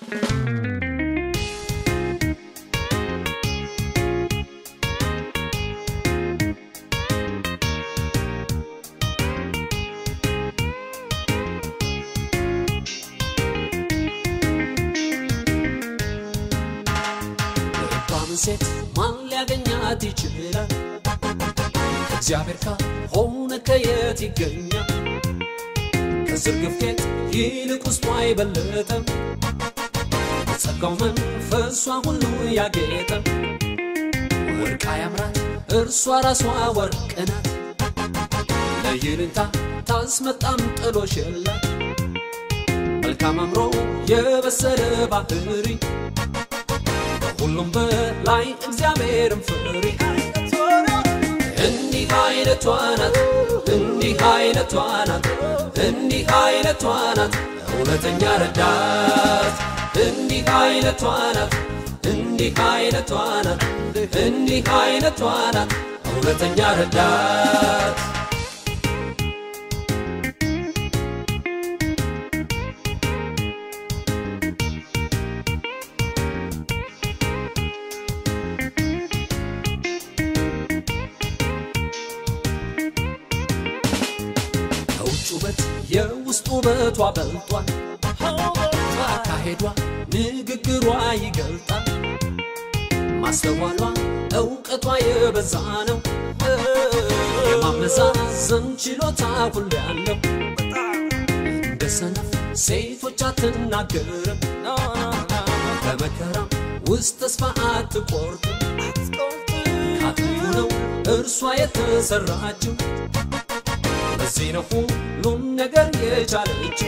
ልባምን ሴት ማን ሊያገኛት ይችላል? እግዚአብሔር ካልሆነ ከየት ይገኛል? ከዝርግፍ ጌጥ ይልቅ ውስጧ አይበለጠም። በጸጋው መንፈሷ ሁሉ ያጌጠ ወርቃ ያምራት እርሷ ራሷ ወርቅ ናት። ለይልንታ ታስመጣም ጥሎሽ የላት መልካም አምሮ የበሰለ ባህሪ ከሁሉም በላይ እግዚአብሔርን ፍሪ። እንዲህ አይነቷ ናት፣ እንዲህ አይነቷ ናት፣ እንዲህ አይነቷ ናት እውነተኛ ረዳት። እንዲህ አይነቷ ናት፣ እንዲህ አይነቷ ናት፣ እንዲህ አይነቷ ናት እውነተኛ ረዳት። ከውጭ ውበት የውስጥ ውበቷ በልጧል። አካሄዷ ንግግሯ ይገልጣል። ማስተዋሏ እውቀቷ የበዛ ነው። የማመዛዘን ችሎታ ሁሉ ያለው እንደ ሰነፍ ሴቶች አትናገርም። በመከራም ውስጥ ተስፋ አትቆርጥም። ከአጥንቱ ነው እርሷ የተሰራችው። ለዚህ ነው ሁሉም ነገር የቻለች።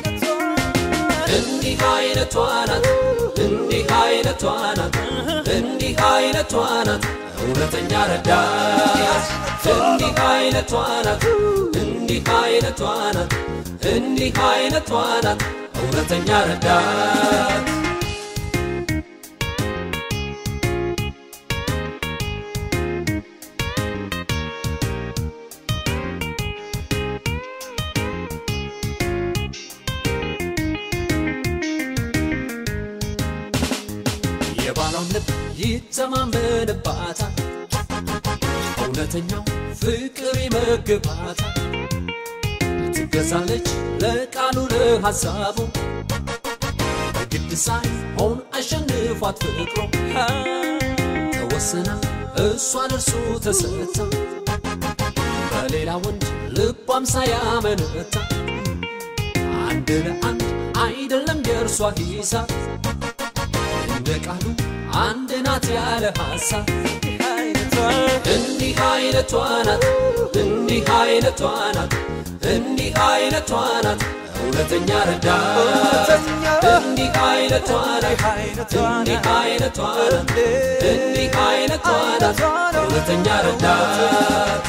እንዲህ አይነቷ ናት፣ እንዲህ አይነቷ ናት፣ እንዲህ አይነቷ ናት እውነተኛ ረዳት። እንዲህ አይነቷ ናት፣ እንዲህ አይነቷ ናት፣ እንዲህ አይነቷ ናት እውነተኛ ረዳት። የባሏን ልብ ይተማመንባታል፣ እውነተኛው ፍቅር ይመግባታል። ትገዛለች ለቃሉ ለሐሳቡ በግድ ሳይሆን አሸንፏት ፍቅሮ ተወሰና እሷን እርሱ ተሰታ በሌላ ወንድ ልቧም ሳያመነታ አንድ ለአንድ አይደለም የእርሷ ሂሳብ እንደ ቃሉ አንድ ናት ያለ ሐሳብ እንዲህ አይነቷ ናት እንዲህ አይነቷ ናት እንዲህ አይነቷ ናት እውነተኛ ረዳት እንዲህ አይነቷ ናት እንዲህ አይነቷ ናት እንዲህ አይነቷ ናት እውነተኛ ረዳት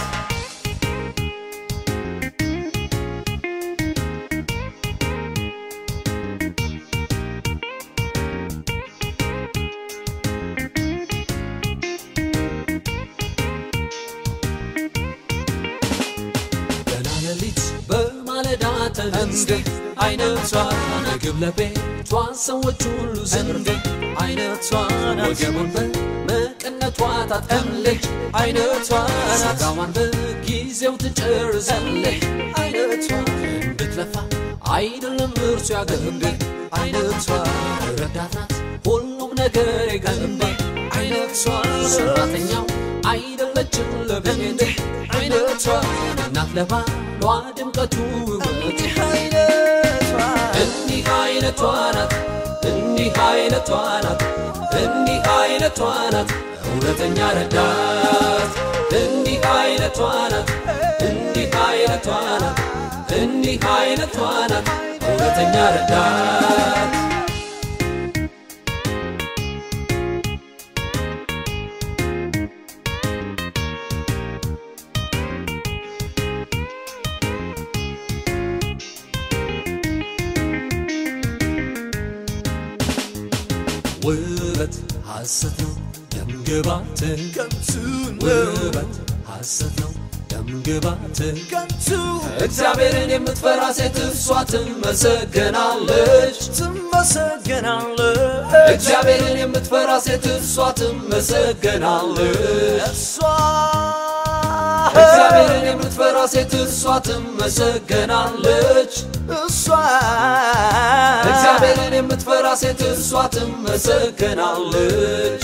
ገና ሌሊት በማለዳ ተነስተ አይነቷ ምግብ ለቤቷ ሰዎች ሁሉ ዘንድ አይነቷ ወገቡን በመቀነቷ ታጥቀምልች አይነቷ ስጋዋን በጊዜው ትጨርሳለች አይነቷ እንድትለፋ አይደለም እርሱ ያገንብ አይነቷ ረዳት ናት ሁሉም ነገር የገንብ አይነቷ ሰራተኛው አይደለችም ለቤት አይነቷ እናት ለባሏ ድምቀቱ ውበት እንዲህ አይነቷ ናት እንዲህ አይነቷ ናት እንዲህ አይነቷ ናት እውነተኛ ረዳት እንዲህ አይነቷ ናት እንዲህ አይነቷ ናት እንዲህ አይነቷ ናት እውነተኛ ረዳት ውበት ሐሰት ነው ደምግባት ከንቱን ነው ውበት ሐሰት ነው ደምግባት ከንቱ እግዚአብሔርን የምትፈራ ሴት እርሷ ትመሰገናለች ትመሰገናለች እግዚአብሔርን የምትፈራ ሴት እርሷ ትመሰገናለች እሷ እግዚአብሔርን የምትፈራ ሴት እርሷ ትመሰገናለች እሷ እግዚአብሔርን የምትፈራ ሴት እርሷ ትመሰገናለች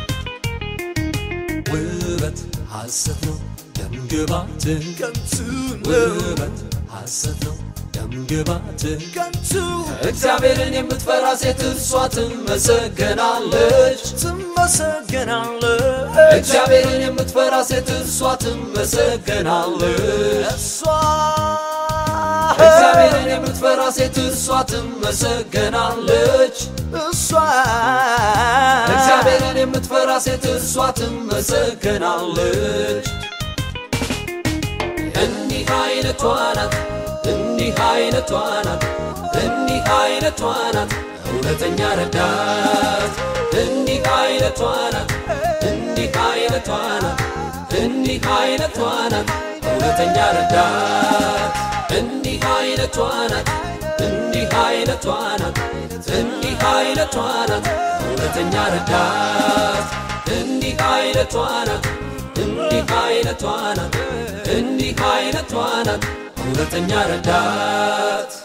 ውበት ሐሰት ነው ደምግባት ከንቱ ውበት ሐሰት ነው ደምግባት ከንቱ እግዚአብሔርን የምትፈራ ሴት እርሷ ትመሰገናለች ትመሰገናለች እግዚአብሔርን የምትፈራ ሴት እርሷ ትመሰገናለች እሷ እግዚአብሔርን የምትፈራ ሴት እርሷ ትመሰገናለች እሷ እግዚአብሔርን የምትፈራ ሴት እርሷ ትመሰገናለች እንዲህ አይነቷ ናት እንዲህ አይነቷ ናት እንዲህ አይነቷ ናት እውነተኛ ረዳት እንዲህ አይነቷ ናት እንዲህ አይነቷ ናት እንዲህ አይነቷ ናት እውነተኛ ረዳት እንዲህ አይነቷ ናት እንዲህ አይነቷ ናት እንዲህ አይነቷ ናት እውነተኛ ረዳት እንዲህ አይነቷ ናት እንዲህ አይነቷ ናት እንዲህ አይነቷ ናት እውነተኛ ረዳት